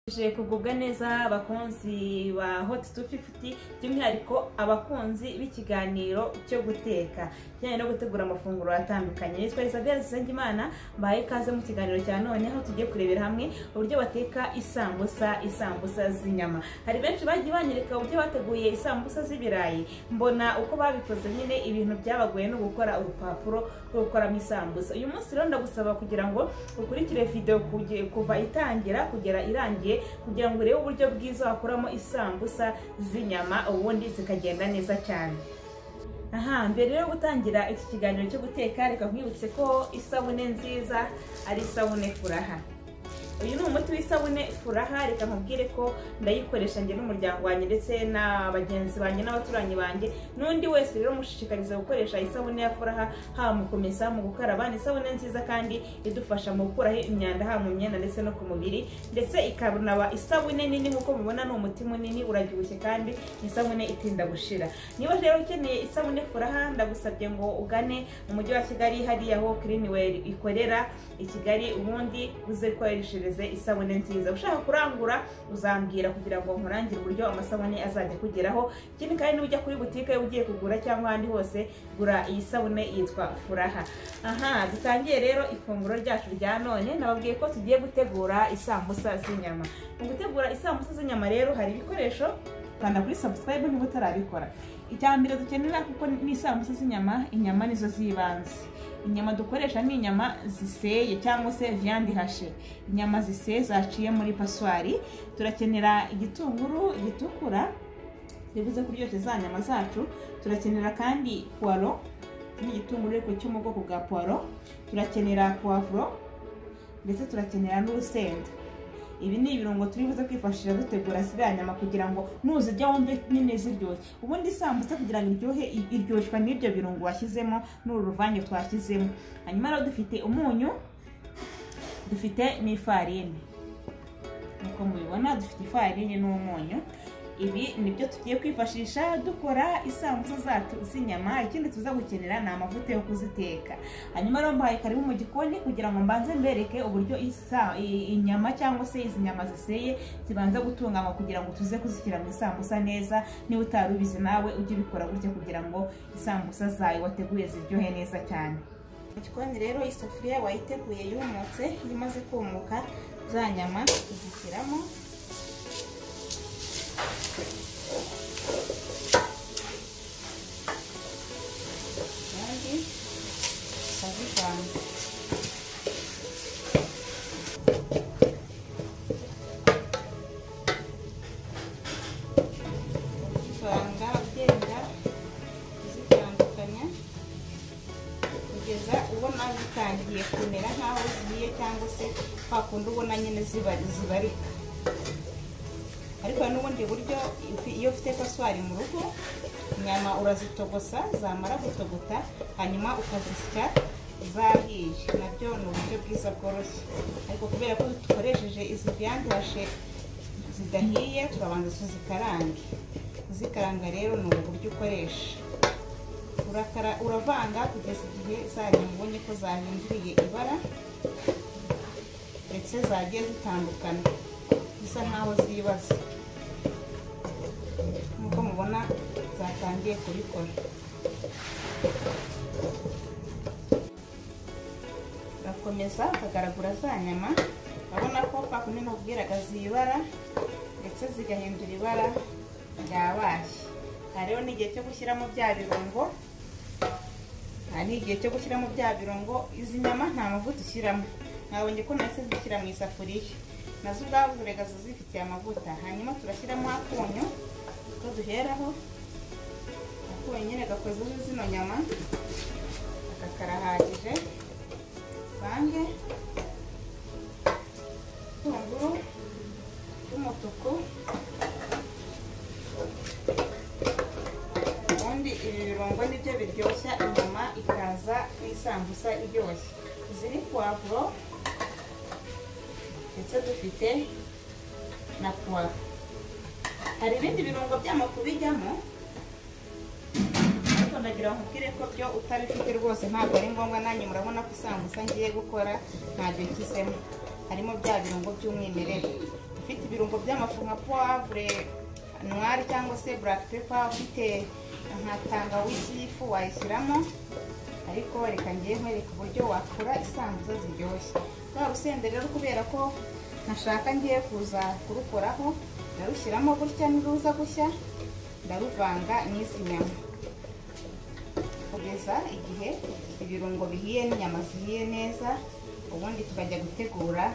twakomeje kugubwa neza abakunzi ba hot 250 by'umwihariko abakunzi b'ikiganiro cyo guteka kijyanye no gutegura amafunguro atandukanye nitwa Isabelle Zengimana mbaye ikaze mu kiganiro cya none aho tugiye kurebera hamwe uburyo bateka isambusa isambusa z'inyama hari benshi bagiye banyereka uburyo bateguye isambusa z'ibirayi mbona uko babikoze nyine ibintu byabagoye no gukora urupapuro rwo gukoramo isambusa uyu munsi rero ndagusaba kugira ngo ukurikire video kuva itangira kugera irangiye kugira ngo urebe uburyo bwiza wakuramo isambusa z'inyama ubundi zikagenda neza cyane aha mbere yo gutangira iki kiganiro cyo guteka reka nkwibutse ko isabune nziza ari isabune furaha uyu ni umuti w'isabune furaha reka nkubwire ko ndayikoresha njye n'umuryango wanjye ndetse na bagenzi banjye n'abaturanyi banjye n'undi wese rero mushishikariza gukoresha isabune ya furaha haba mu kumesa mu gukaraba ni isabune nziza kandi idufasha mu gukuraho imyanda haba mu myenda ndetse no ku mubiri ndetse ikanaba isabune nini nk'uko mubibona ni umuti munini urabyibushye kandi ni isabune itinda gushira niba rero ukeneye isabune furaha ndagusabye ngo ugane mu mujyi wa kigali hariya aho kirinweri ikorera i kigali ubundi uze gukoresha isabune nziza ushaka kurangura uzambwira kugira ngo nkurangire uburyo amasabune azajya akugeraho ikindi kandi n'ujya kuri butike ugiye kugura cyangwa ahandi hose gura iyi sabune yitwa furaha aha dutangiye rero ifunguro ryacu rya none nababwiye ko tugiye gutegura isambusa z'inyama mu gutegura isambusa z'inyama rero hari ibikoresho kanda kuri sabusikarayibu niba utarabikora icya mbere dukenera kuko ni isambusa z'inyama inyama nizo z'ibanze inyama dukoresha ni inyama ziseye cyangwa se viyandi hashe inyama ziseye zaciye muri paswari turakenera igitunguru gitukura bivuze kuryoshya za nyama zacu turakenera kandi puwaro n'igitunguru ariko cyo mu bwoko bwa puwaro turakenera puwavuro ndetse turakenera n'urusenda ibi ni ibirungo turi buze kwifashisha dutegura ziriya nyama kugira ngo nuzirya wumve nyine ziryoshye ubundi isambusa kugira ngo iryohe iryoshwa n'ibyo birungo washyizemo n'uru ruvange twashyizemo hanyuma rero dufite umunyu dufite n'ifarini nk'uko mubibona dufite ifarini n'umunyu ibi nibyo tugiye kwifashisha dukora isambusa zacu z'inyama ikindi tuza gukenera ni amavuta yo kuziteka hanyuma rero mbahaye karibu mu gikoni kugira ngo mbanze mbereke uburyo inyama cyangwa se izi nyama ziseye zibanza gutunganywa kugira ngo tuze kuzishyira mu isambusa neza niba utari ubizi nawe ujye ubikora gutya kugira ngo isambusa zawe wateguye ziryohe neza cyane mu gikoni rero isafuriya wayiteguye yumutse iyo imaze kumuka za nyama tuzishyiramo kandi tukazivanga tuzivanga ugenda uzitandukanya kugeza ubona zitangiye kumera nk'aho zigiye cyangwa se kwa kundi ubona nyine zibarika ariko n'ubundi buryo iyo ufite paswari mu rugo inyama urazitogosa zamara gutogota hanyuma ukazisya zahiye nabyo ni uburyo bwiza bworoshye ariko kubera ko dukoresheje izi byandashe zidahiye turabanza tuzikarange kuzikaranga rero ni ubu buryo ukoresha uravanga kugeza igihe zanyama ubonye ko zahinduriye ibara ndetse zagiye zitandukana zisa nkaho zibaze nk'uko mubona zatangiye kubikora urakomeza ukagaragura za nyama urabona ko pakundi nabwiraga zibara ndetse zigahindura ibara ryabaye hariho n'igihe cyo gushyiramo bya birungo hari n'igihe cyo gushyiramo bya birungo izi nyama nta mavuta ushyiramo nabonye ko nahise zishyira mu isafuriya nazo ubwazo rega zifitiye amavuta hanyuma turashyiramo akunyu ko duheraho akunyu nyine gakozeho zino nyama aka karahagije vange itunguru ry'umutuku ubundi ibi birungo nibyo biryoshya inyama ikaza n'isambusa iryoshye izi ni puwavuro ndetse dufite na puwaro hari ibindi birungo by'amafu bijyamo ariko ndagira ngo nkubwire ko byo utabifite rwose ntabwo ari ngombwa nanjye murabona ko isambusa ngiye gukora ntabyo kisemo harimo bya birungo by'umwimerere ufite ibirungo by'amafu nka puwavure nwari cyangwa se buraka pepa ufite nka tangawizi y'ifu wayishyiramo ariko reka ngiye nkwereka uburyo wakora isambuza ziryoshye rwa rusenda rero kubera ko ntashaka ngiye kuza kurukoraho ndarushyiramo gutya niruza gushya ndaruvanga n'izi nyama kugeza igihe ibirungo bihiye n'inyama zihiye neza ubundi tukajya gutegura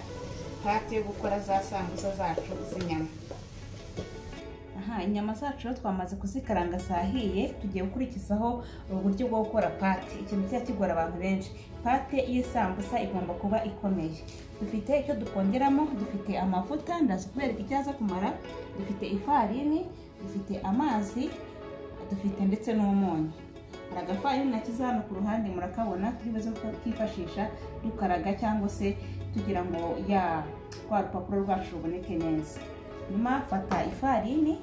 pate yo gukora za sambuza zacu z'inyama aha inyama zacu rero twamaze kuzikaranga zahiye tugiye gukurikizaho uburyo bwo gukora pate ikintu kijya kigora abantu benshi pate y'isambusa igomba kuba ikomeye dufite icyo dukongeramo dufite amavuta ndaza kubereka icyo aza kumara dufite ifarini dufite amazi dufite ndetse n'umunyu hari agafarini na hano ku ruhande murakabona turi buze kukifashisha dukaraga cyangwa se tugira ngo ya rwa rupapuro rwacu ruboneke neza nyuma fata ifarini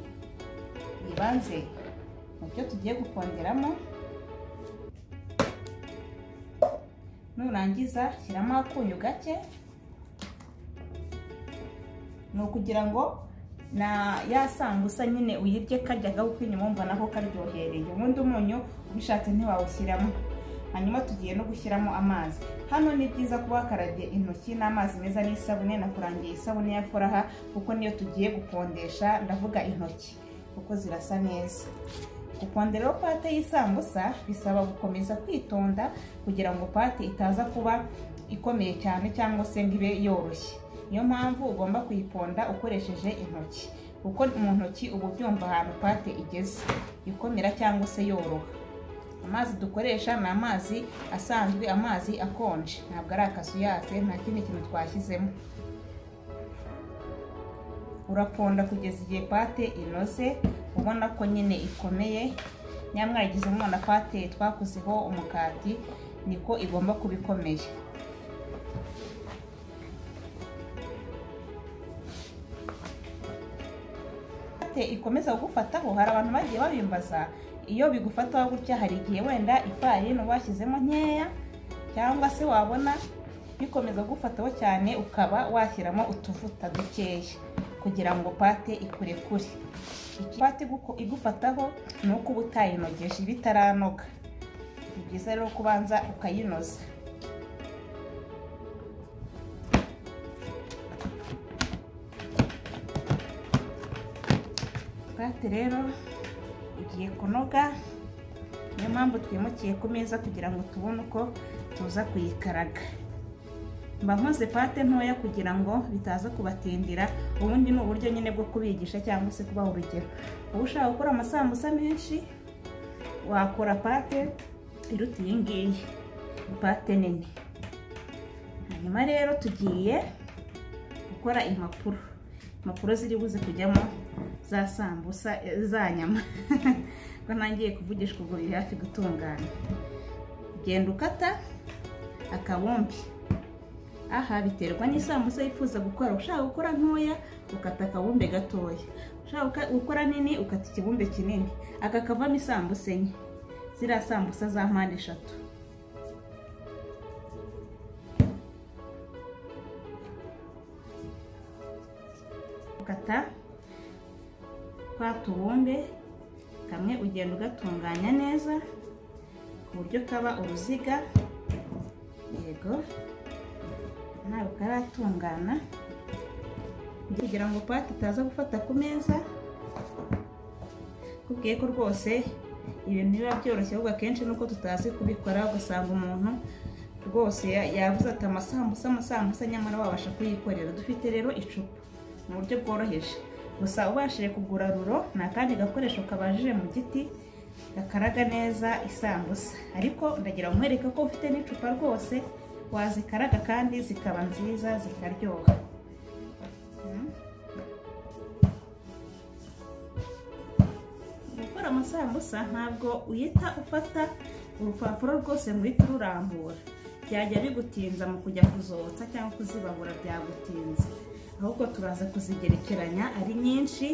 yibanze mu byo tugiye gukongeramo nurangiza shyiramo akunyu gake ni ukugira ngo na ya sambusa nyine uyirye karya gahuka inyuma wumva nako karyohereye ubundi umunyu ubishatse ntiwawushyiramo hanyuma tugiye no gushyiramo amazi hano ni byiza kuba wakarabye intoki n'amazi meza n'isabune nakurangiye isabune ya foraha kuko niyo tugiye gukondesha ndavuga intoki kuko zirasa neza gukonderaho pate y'isambusa bisaba gukomeza kwitonda kugira ngo pate itaza kuba ikomeye cyane cyangwa se ngo ibe yoroshye niyo mpamvu ugomba kuyiponda ukoresheje intoki kuko mu ntoki uba ubyumva ahantu pate igeze ikomera cyangwa se yoroha amazi dukoresha ni amazi asanzwe amazi akonje ntabwo ari akasuyase nta kindi kintu twashyizemo uraponda kugeza igihe pate inoze ubona ko nyine ikomeye nyamwari igize umwana pate twakozeho umukati niko igomba kuba ikomeye pate ikomeza kugufataho hari abantu bagiye babimbaza iyo bigufata gutya hari igihe wenda ifarini washyizemo nkeya cyangwa se wabona bikomeza kugufataho cyane ukaba washyiramo utuvuta dukeya kugira ngo pate ikurekure pate igufataho ni uko uba utayinogeje iba itaranoga ni byiza rero kubanza ukayinoza pate rero igiye kunoga niyo mpamvu twimukiye ku meza kugira ngo tubone uko tuza kuyikaraga mba nkoze pate ntoya kugira ngo bitaza kubatindira ubundi ni uburyo nyine bwo kubigisha cyangwa se kubaha urugero uba ushaka gukora amasambusa menshi wakora pate iruta iyi ngiyi pate nini hanyuma rero tugiye gukora impapuro impapuro ziri buze kujyamo za sambusa za nyama ko ntangiye kuvugishwa ubwo biri hafi gutungana genda ukata akabumbi aha biterwa n'isambusa yifuza gukora ushaka gukora ntoya ukata akabumbe gatoya ushaka gukora nini ukata ikibumbe kinini aka kavamo isambusa enye ziriya sambusa za mpande eshatu ukata twa tubumbe kamwe ugenda ugatunganya neza ku buryo kaba uruziga yego ntabwo karatungana kugira ngo pate itaza gufata ku meza kubwiye ko rwose ibintu biba byoroshye ahubwo akenshi nuko tutazi kubikora ugasanga umuntu rwose yavuze ati amasambusa amasambusa nyamara wabasha kuyikorera dufite rero icupa mu buryo bworoheje gusa ubashije kugura ruro ni akandi gakoresho kabajije mu giti gakaraga neza isambusa ariko ndagira nkwereka ko ufite n'icupa rwose wazikaraga kandi zikaba nziza zikaryoha gukora amasambusa ntabwo uhita ufata urupapuro rwose muhita ururambura byajya bigutinza mu kujya kuzotsa cyangwa kuzibabura byagutinze ahubwo turaza kuzigerekeranya ari nyinshi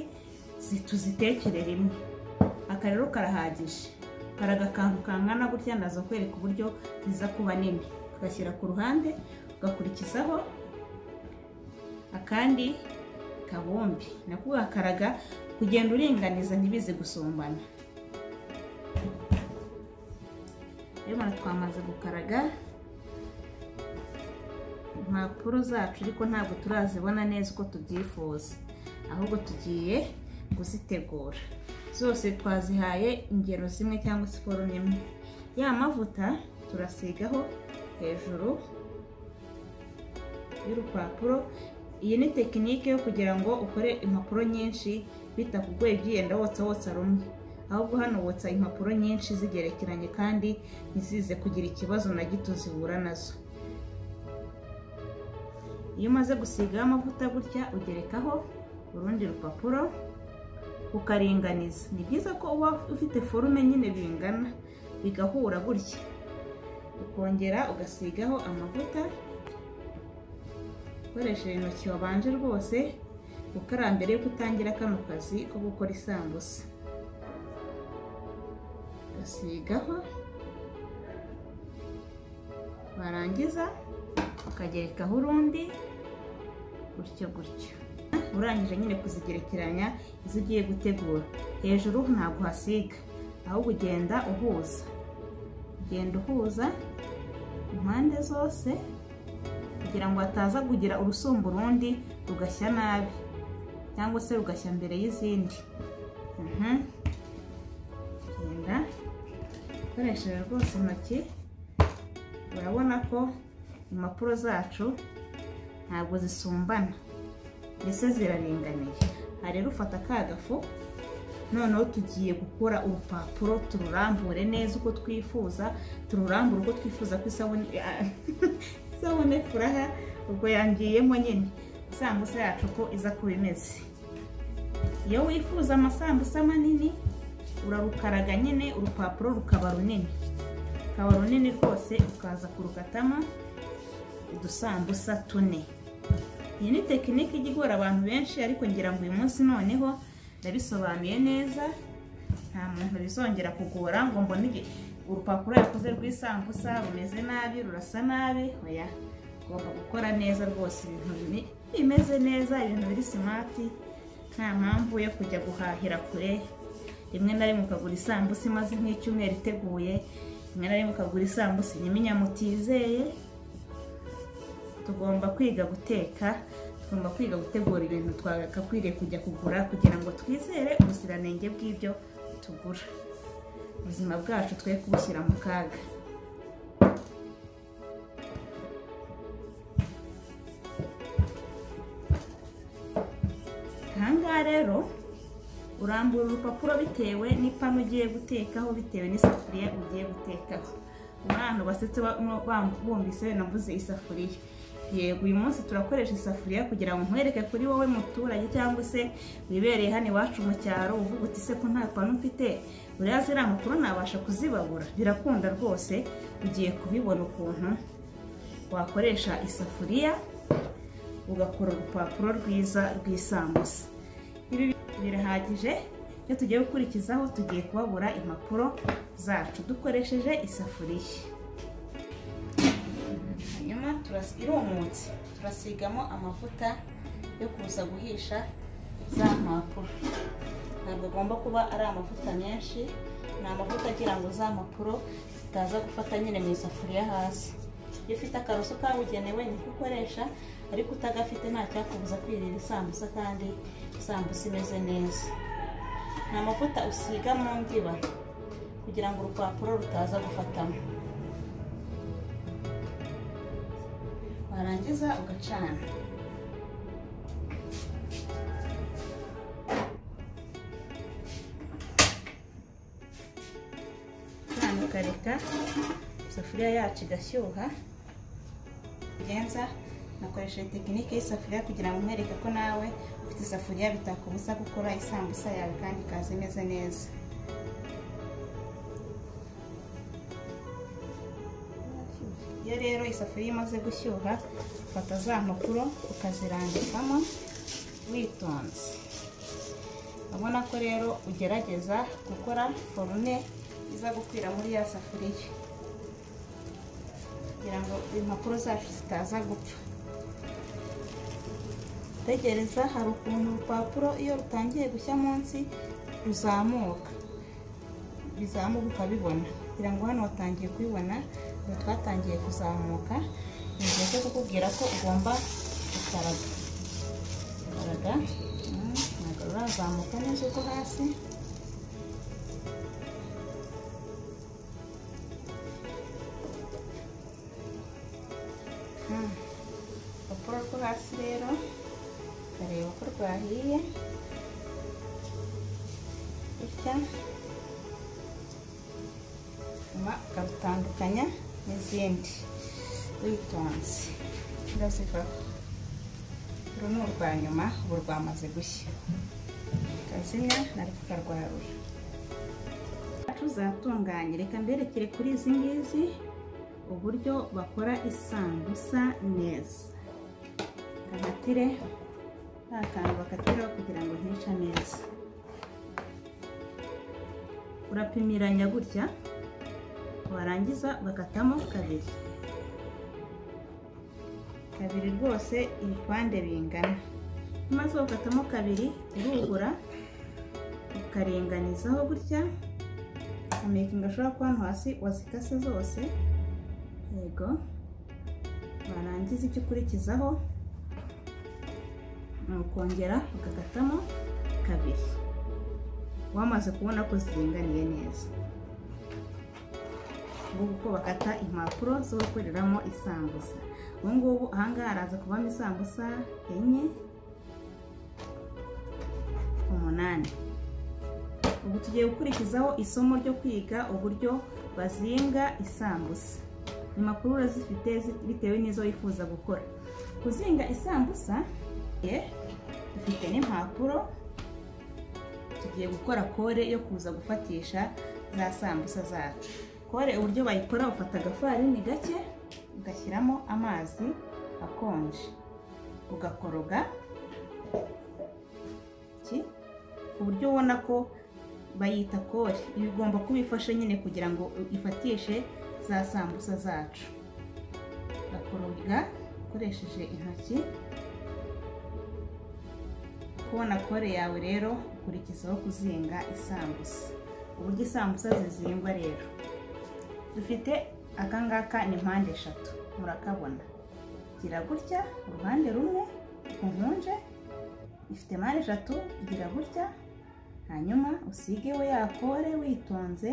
tuzitekerere rimwe aka rero karahagije hari agakantu kangana gutya ndaza kwereka uburyo ziza kuba nini ugashyira ku ruhande ugakurikizaho akandi kabombe nakugakaraga kugenda uringaniza ntibizi gusumbana rero twamaze gukaraga impapuro zacu ariko ntabwo turazibona neza uko tubyifuza ahubwo tugiye kuzitegura zose twazihaye ingero zimwe cyangwa se forume imwe ya mavuta turasigaho hejuru y'urupapuro iyi ni tekinike yo kugira ngo ukore impapuro nyinshi bitakugoye byiyenda wotsa wotsa rumwe ahubwo hano wotsa impapuro nyinshi zigerekeranye kandi ntizize kugira ikibazo na gito zihura nazo iyo umaze gusigaho amavuta gutya ugerekaho urundi rupapuro ukaringaniza ni byiza ko uba ufite forume nyine bingana bigahura gutya ukongera ugasigaho amavuta ukoresheje intoki wabanje rwose gukara mbere yuko utangira kano kazi ko gukora isambusa ugasigaho warangiza ukagerekaho urundi gutyo gutyo urangije nyine kuzigerekeranya izo ugiye gutegura hejuru ntabwo uhasiga ahubwo ugenda uhuza ugenda uhuza impande zose kugira ngo hataza kugira urusumba urundi rugashya nabi cyangwa se rugashya mbere y'izindi genda ukoresheje rwose intoki urabona ko impapuro zacu ntabwo zisumbana mbese ziraringaniye aha rero ufata ka gafu noneho tugiye gukora urupapuro tururambure neza uko twifuza tururambure uko twifuza ko isabune isabune furaha ubwo yangiyemo nyine isambusa yacu ko iza kuba imeze iyo wifuza amasambusa manini urarukaraga nyine urupapuro rukaba runini rukaba runini rwose ukaza kurukatamo udusambusa tune iyi ni tekinike ijya igora abantu benshi ariko ngira ngo uyu munsi noneho ndabisobanuye neza nta muntu bizongera kugora ngo mbone urupapuro yakoze rw'isambusa rumeze nabi rurasa nabi oya ugomba gukora neza rwose ibintu bimeze neza ibintu biri simati nta mpamvu yo kujya guhahira kure rimwe na rimwe ukagura isambusa imaze nk'icyumweru iteguye rimwe na rimwe ukagura isambusa inyaminya mutizeye tugomba kwiga guteka tugomba kwiga gutegura ibintu twagakwiriye kujya kugura kugira ngo twizere ubuziranenge bw'ibyo tugura ubuzima bwacu twe kubushyira mu kaga ahangaha rero urambura urupapuro bitewe n'ipanu ugiye gutekaho bitewe n'isafuriya ugiye gutekaho muri ahantu basetse bumvise navuze isafuriya yego uyu munsi turakoresha isafuriya kugira ngo nkwereke kuri wowe muturage cyangwa se wibereye hano iwacu mu cyaro uvuga uti se ko nta panu mfite buriya ziriya mpapuro nabasha kuzibabura birakunda rwose ugiye kubibona ukuntu wakoresha isafuriya ugakora urupapuro rwiza rw'isambusa ibi birahagije iyo tugiye gukurikizaho tugiye kubabura impapuro zacu dukoresheje isafuriya hanyuma irumutse turasigamo amavuta yo kuza guhisha za mpapuro ntabwo agomba kuba ari amavuta menshi ni amavuta agira ngo za mpapuro zitaza gufata nyine mu isafuriya hasi iyo ufite akaroso kabugenewe niko ukoresha ariko utagafite nta cyakubuza kwirira isambusa kandi isambusa imeze neza ni amavuta usiga mu ndiba kugira ngo urupapuro rutaza gufatamo warangiza ugacana hano ukareka isafuriya yacu igashyuha ugenza nakoresheje tekinike y'isafuriya kugira ngo nkwereke ko nawe ufite isafuriya bitakubuza gukora isambusa yawe kandi ikaza imeze neza iyo rero isafuriya imaze gushyuha ufata za mpapuro ukazirambikamo witonze urabona ko rero ugerageza gukora forume iza gukwira muri ya safuriya kugira ngo impapuro zacu zitaza gupfa tegereza hari ukuntu urupapuro iyo rutangiye gushya munsi ruzamuka bizamuka ukabibona kugira ngo hano watangiye kubibona ubu twatangiye kuzamuka ni igihe cyo kukubwira ko ugomba gukaraga gukaraga mm, ntabwo rurazamuka neza urwo hasi Mm. urupapuro rwo hasi rero ukareba ko rwahiye gutya hanyuma ukarutandukanya n'izindi witonze urazivaho uru ni urwa nyuma ubu rwamaze gushya kazina narwo ukarwarura tuzatunganye reka mberekere kuri izi ngizi uburyo bakora isambusa neza bakatire nta kantu bakatiraho kugira ngo ntica neza urapimiranya gutya warangiza bakatamo kabiri kabiri rwose ibipande bingana maze ukatamo kabiri urugura ukaringanizaho gutya amakinga ashobora kuba hano hasi wazikase zose yego warangiza icyo ukurikizaho ni ukongera ukakatamo kabiri wamaze kubona ko ziringaniye neza ngubu uko bakata impapuro zo gukoreramo isambusa ubu ngubu ahangaha haraza kubamo isambusa enye umunani ubu tugiye gukurikizaho isomo ryo kwiga uburyo bazinga isambusa impapuro urazifite bitewe n'izo wifuza gukora kuzinga isambusa dufite n'impapuro tugiye gukora kore yo kuza gufatisha za sambusa zacu kore uburyo bayikora ufata agafarini gake ugashyiramo amazi akonje ugakoroga ku buryo ubona ko bayita kore ibi ugomba kubifasha nyine kugira ngo ifatishe za sambusa zacu ugakoroga ukoresheje intoki kubona kore yawe rero ukurikizaho kuzinga isambusa uburyo isambusa zizingwa rero dufite aka ngaka ni mpande eshatu murakabona gira gutya uruhande rumwe ku nkunje ifite mpande eshatu gira gutya hanyuma usige we yakore witonze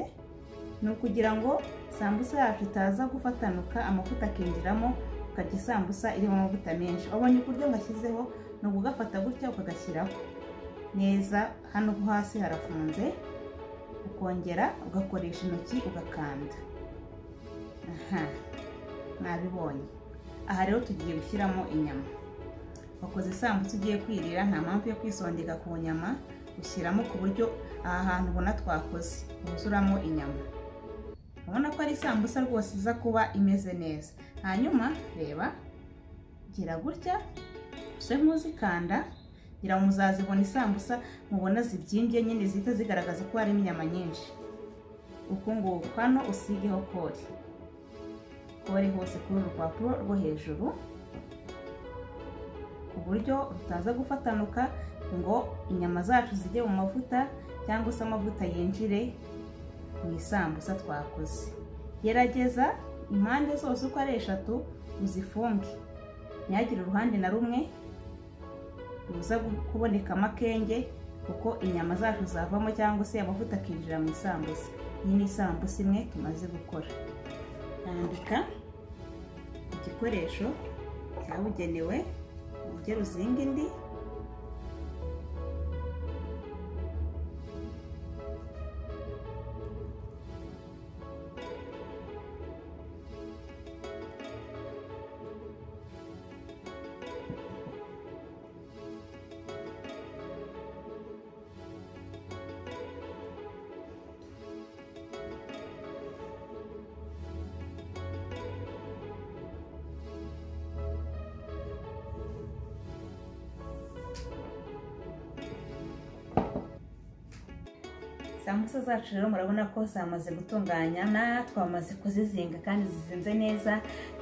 ni ukugira ngo sambusa yacu itaza gufatanuka amavuta akinjiramo ukarya isambusa irimo amavuta menshi wabonye uburyo washyizeho ni ukugafata gutya ukagashyiraho neza hano hasi harafunze ukongera ugakoresha intoki ugakanda aha nabibonye aha rero tugiye gushyiramo inyama wakoze isambusa ugiye kwirira nta mpamvu yo kwisondeka ku nyama ushyiramo ku buryo aha hantu ubona twakoze wuzuramo inyama ubona ko ari isambusa rwose iza kuba imeze neza hanyuma reba gira gutya se nk'uzikanda ngira ngo muzazibona isambusa mubona zibyimbye nyine zihita zigaragaza ko harimo inyama nyinshi uku nguku hano usigeho kore kore hose kuri uru rupapuro rwo hejuru ku buryo rutaza gufatanuka ngo inyama zacu zijye mu mavuta cyangwa se amavuta yinjire mu isambusa twakoze gerageza impande zose uko ari eshatu uzifunge ntihagire uruhande na rumwe ruza kubonekamo akenge kuko inyama zacu zavamo cyangwa se amavuta akinjira mu isambusa iyi ni isambusa imwe tumaze gukora yandika igikoresho cyabugenewe ujye ruzinga indi sambusa zacu rero murabona ko zamaze gutunganya na twamaze kuzizinga kandi zizinze neza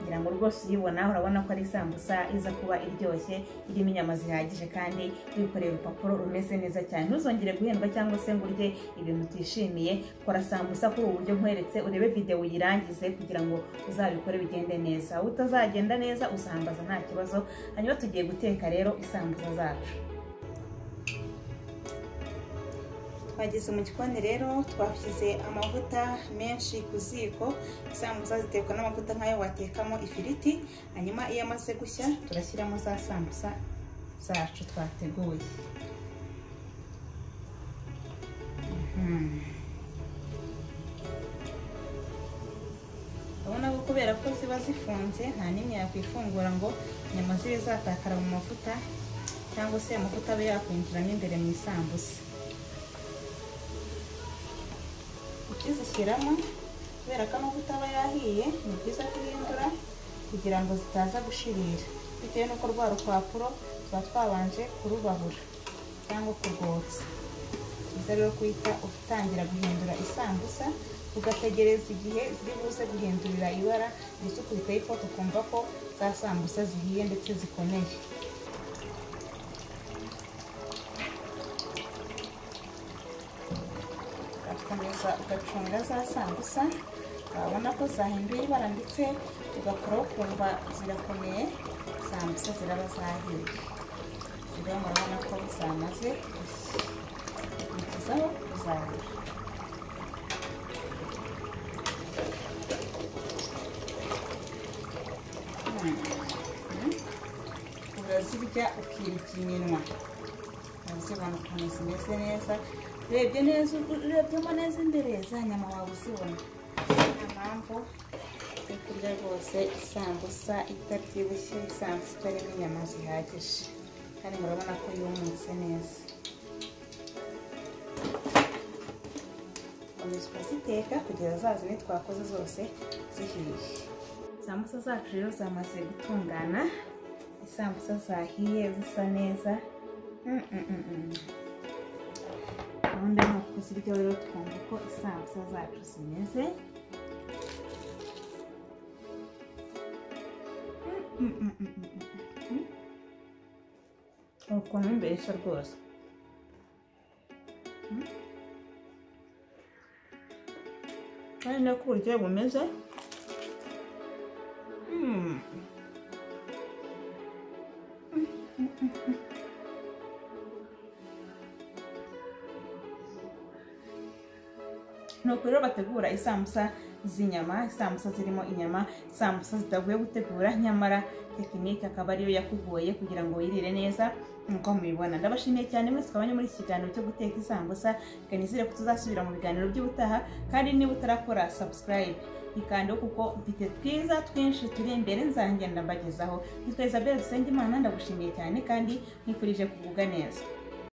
ngira ngo rwose uyibona urabona ko ari isambusa iza kuba iryoshye irimo inyama zihagije kandi wikoreye urupapuro rumeze neza cyane ntuzongere guhendwa cyangwa se ngo urye ibintu utishimiye kora sambusa kuri ubu buryo nkweretse urebe videwo uyirangize kugira ngo uzabikore bigende neza aho utazagenda neza usambaza nta kibazo hanyuma tugiye guteka rero isambusa zacu twageze mu gikoni rero twashyize amavuta menshi ku ziko isambusa zitekwa n'amavuta nk'ayo watekamo ifiriti hanyuma iyo amaze gushya turashyiramo za sambusa zacu twateguye urabona ko kubera ko ziba zifunze nta n'imwe yakwifungura ngo inyama zibe zatakara mu mavuta cyangwa se amavuta abe yakwinjiramo imbere mu isambusa ukizishyiramo kubera ko amavuta aba yahiye ni byiza guhindura kugira ngo zitaza gushirira bitewe n'uko rwa rupapuro tuba twabanje kurubahura cyangwa kurwotsa byiza rero kuhita utangira guhindura isambusa ugategereza igihe ziri buze guhindurira ibara ndetse ukubitaho ifoto ukumva ko za sambusa zihiye ndetse zikomeye ugakomeza ugacunga za sambusa wabona ko zahinduye ibara ndetse ugakoraho ukumva zirakomeye sambusa ziraba zahiye ziriho murabona ko zamaze gushya kuzahira urazirya ukirika iminwa uzibona ukuntu zimeze neza urebye neza urebyemo neza imbere za nyama waba uzibona niyo mpamvu uri kurya rwose isambusa itabyibushye isambusa itarimo inyama zihagije kandi murabona ko yumutse neza komeza ukaziteka kugeza zazindi twakoze zose zihiye isambusa zacu rero zamaze gutungana isambusa zahiye zisa neza gahunda ni ukuzirya rero twumva uko isambusa zacu zimeze ukuntu mbesha rwose kandi no ku buryo bumeze nuko rero bategura isambusa z'inyama isambusa zirimo inyama isambusa zitaguye gutegura nyamara tekinike akaba ariyo yakugoye kugira ngo wirire neza nk'uko mubibona ndabashimiye cyane mwese twabanye muri iki kiganiro cyo guteka isambusa kanizire ko tuzasubira mu biganiro by'ubutaha kandi niba utarakora sabusikarayibe ikandeho kuko mfite twiza twinshi turi imbere nzangenda mbagezaho nitwa isabelle dusenge imana ndagushimiye cyane kandi nkwifurije kugubwa neza